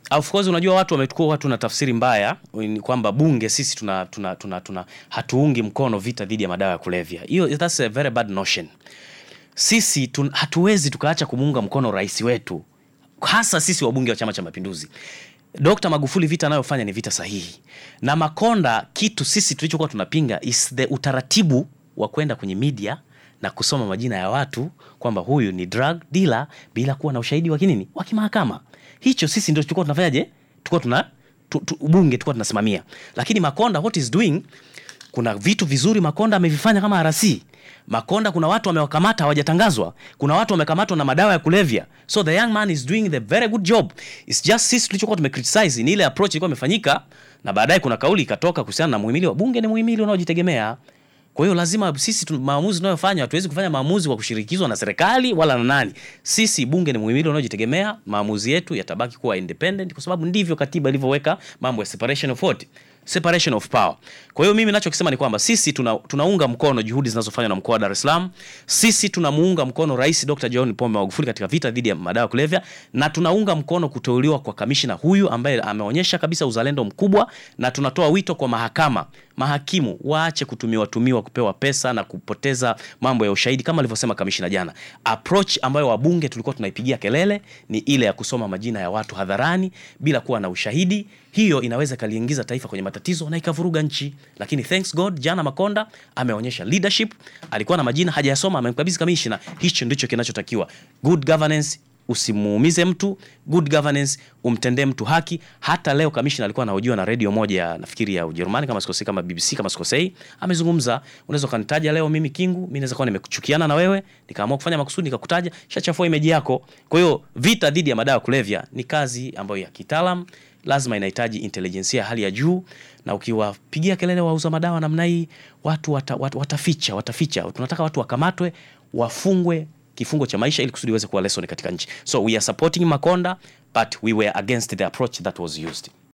Of course unajua watu wamechukua watu na tafsiri mbaya ni kwamba bunge sisi tuna, tuna, tuna, tuna hatuungi mkono vita dhidi ya madawa ya kulevya. Hiyo that's a very bad notion. Sisi tun, hatuwezi tukaacha kumuunga mkono rais wetu, hasa sisi wabunge wa Chama cha Mapinduzi. Dr. Magufuli vita anayofanya ni vita sahihi, na Makonda, kitu sisi tulichokuwa tunapinga is the utaratibu wa kwenda kwenye media na kusoma majina ya watu kwamba huyu ni drug dealer bila kuwa na ushahidi wa kinini wa kimahakama. Hicho sisi ndio tulikuwa tunafanyaje, tulikuwa tuna tu, tu, bunge tulikuwa tunasimamia, lakini Makonda what is doing, kuna vitu vizuri Makonda amevifanya kama RC. Makonda kuna watu wamewakamata hawajatangazwa, kuna watu wamekamatwa na madawa ya kulevya, so the young man is doing the very good job. It's just sisi tulichokuwa tumecriticize ni ile approach ilikuwa imefanyika, na baadaye kuna kauli ikatoka kuhusiana na muhimili wa bunge ni muhimili unaojitegemea. Kwa hiyo lazima sisi tu, maamuzi tunayofanya hatuwezi kufanya maamuzi kwa kushirikizwa na serikali wala na nani. Sisi bunge ni muhimili unaojitegemea, maamuzi yetu yatabaki kuwa independent kwa sababu ndivyo katiba ilivyoweka mambo ya separation of what? Separation of power. Kwa hiyo mimi ninachokisema ni kwamba sisi tuna, tunaunga mkono juhudi zinazofanywa na mkoa wa Dar es Salaam. Sisi tunamuunga mkono Rais Dr. John Pombe Magufuli katika vita dhidi ya madawa ya kulevya na tunaunga mkono kuteuliwa kwa kamishina huyu ambaye ameonyesha kabisa uzalendo mkubwa, na tunatoa wito kwa mahakama, mahakimu waache kutumiwa tumiwa kupewa pesa na kupoteza mambo ya ushahidi kama alivyosema kamishina jana. Approach ambayo wabunge tulikuwa tunaipigia kelele ni ile ya kusoma majina ya watu hadharani bila kuwa na ushahidi. Hiyo inaweza kaliingiza taifa kwenye matatizo na ikavuruga nchi, lakini thanks God, jana Makonda ameonyesha leadership. Alikuwa na majina hajayasoma, amemkabidhi kamishina. Hicho ndicho kinachotakiwa, good governance. Usimuumize mtu, good governance, umtendee mtu haki. Hata leo kamishna alikuwa anahojiwa na redio moja ya nafikiri ya Ujerumani kama sikosei, kama BBC kama sikosei, amezungumza. Unaweza kanitaja leo mimi Kingu, mimi naweza kuwa nimekuchukiana na wewe nikaamua kufanya makusudi nikakutaja, shachafua image yako. Kwa hiyo vita dhidi ya madawa ya kulevya ni kazi ambayo ya kitaalam, lazima inahitaji intelijensia ya hali ya juu, na ukiwapigia kelele wauza madawa namna hii watu wata, wat, wataficha wataficha. Tunataka watu wakamatwe, wafungwe kifungo cha maisha ili kusudi iweze kuwa lesson katika nchi. So we are supporting Makonda but we were against the approach that was used.